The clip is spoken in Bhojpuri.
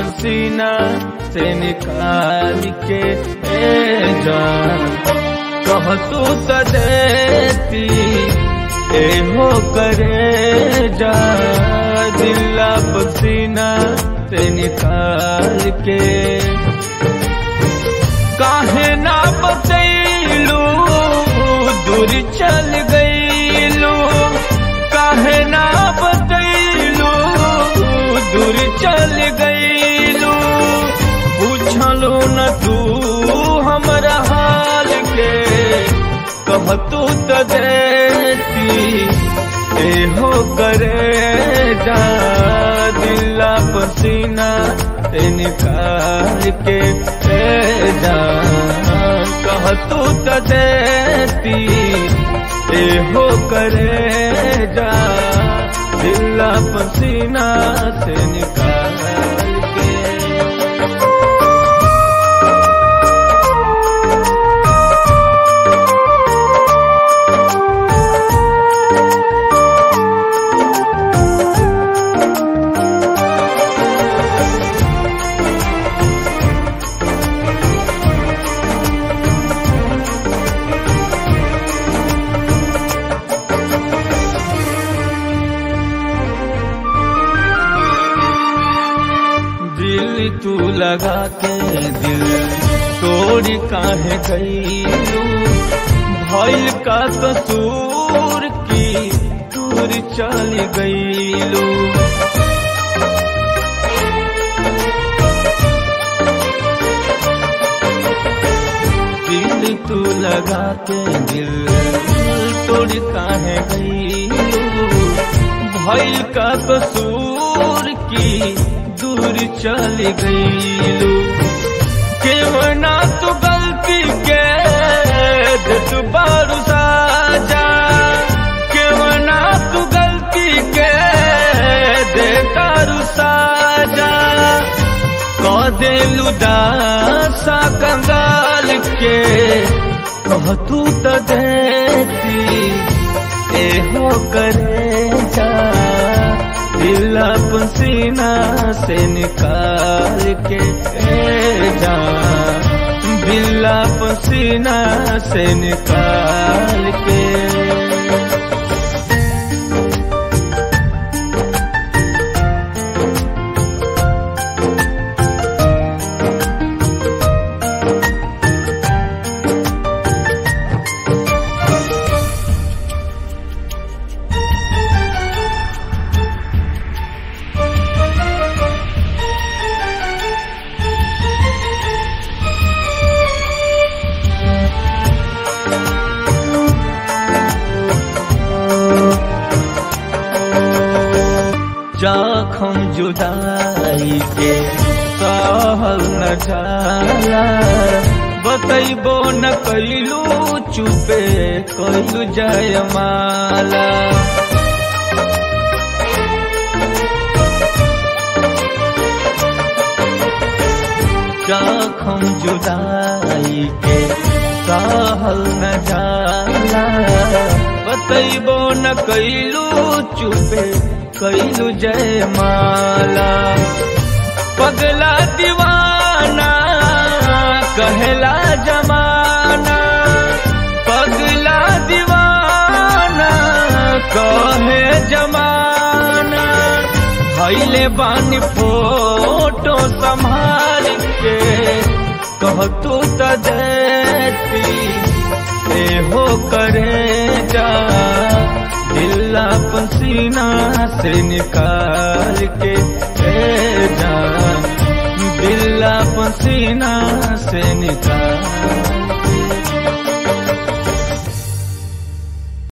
पसीना से निकाल के ए जान कह तू तो देती ए हो करे जा दिल्ला पसीना से निकाल के काहे ना बतैलू दूर चल गईलू काहे ना बतैलू दूर चल गईलू पूछलू न तू हमरा हाल के कह तू तो देती ए हो करे जा दिल्ला पसीना से निकाल के ए जा कह तू तो देती ए हो करे जा दिल्ला पसीना से निकाल के दिल तू लगा के दिल तोड़ काहे गईलू भइल का कसूर की दूर चल गईलू दिल तू लगा के दिल तोड़ काहे गईलू भइल का कसूर की दूर चल गईलू क्यों ना तू गलती के तू बारू साजा क्यों ना तू गलती के दे तारू साजा कह देलू दासा कंगाल के कह तू तो देती ए हो करे जा दिल पसीना से निकाल के ए जा दिल पसीना से निकाल के जखम जुदाई के सहल न जाला बतैबो न कैलू चुपे कैलू जयमाला जखम जुदाई के सहल न जाला बतैबो न कैलू चुपे कैलू जय माला पगला दीवाना कहला जमाना पगला दीवाना कहे जमाना भैले बानी फोटो संभाल के कह तू तो देती ए हो करे जा दिल्ला पसीना से निकाल के ए जा दिल्ला पसीना से निकाल